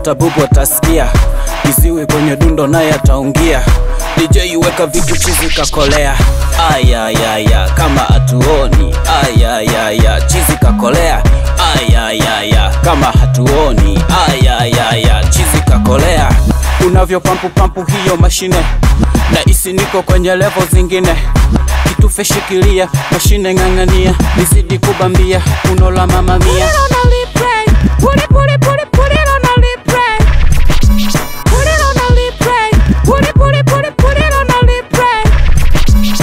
hata bubu atasikia kiziwi kwenye dundo naye ataungia DJ weka vitu chizi kakolea ayayaya kama atuoni ayayaya chizi kakolea ayayaya kama hatuoni ayayaya chizi kakolea unavyo pampu pampu hiyo mashine na isi niko kwenye levo zingine kitufe shikilia mashine ng'ang'ania nizidi kubambia unola mamamia Put it on a replay. Put it, put it, put it, put it on a replay. Put it on a replay. Put it, put it, put it, put it on a replay.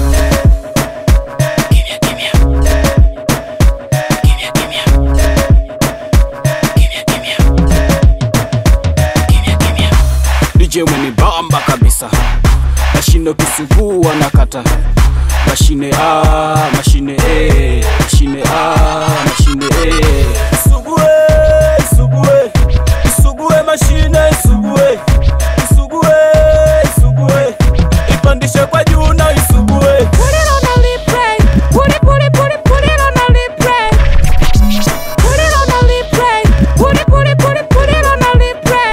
DJ mwenibamba kabisa mashine kisugua na kata mashine A, mashine A, mashine A, mashine A. Isugue, isugue, isugue mashine, isugue, isugue, isugue, ipandishe kwa juu na isugue. Put it on a replay. Put it, put it, put it, put it on a replay. Put it on a replay. Put it, put it, put it, put it on a replay.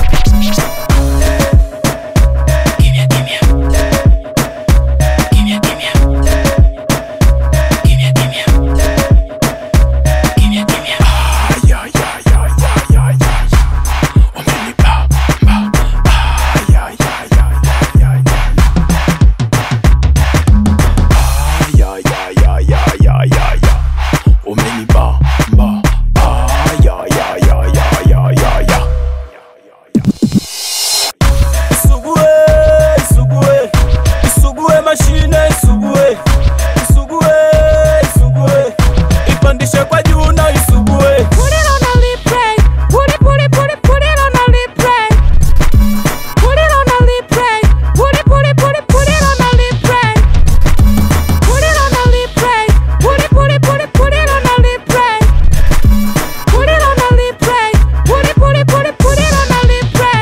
Isugue, isugue, isugue mashine, isugue, isugue, isugue, ipandishe kwa juu na isugue. Put it on a replay. Put it, put it, put it, put it on a replay. Put it on a replay. Put it, put it, put it, put it on a replay. Put it on a replay. Put it, put it, put it, put it on a replay. Put it on a replay. Put it, put it, put it, put it on a replay.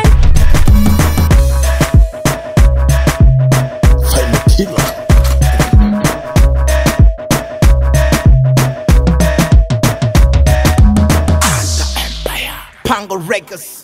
Pango Records.